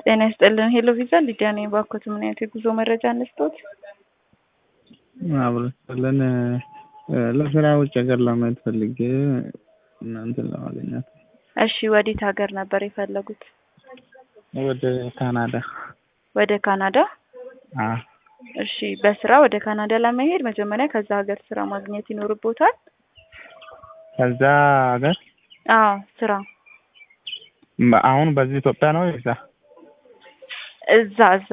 ጤና ይስጥልን ሄሎ ቪዛ ሊዲያ ነኝ። ባኮት ምን አይነት የጉዞ መረጃ እንስጦት? አብረስለን ለስራ ውጭ ሀገር ለማየት ፈልጌ እናንተን ለማግኘት። እሺ ወዴት ሀገር ነበር የፈለጉት? ወደ ካናዳ። ወደ ካናዳ? አዎ እሺ በስራ ወደ ካናዳ ለመሄድ መጀመሪያ ከዛ ሀገር ስራ ማግኘት ይኖርቦታል። ከዛ ሀገር አዎ ስራ አሁን በዚህ ኢትዮጵያ ነው እዛ እዛ እዛ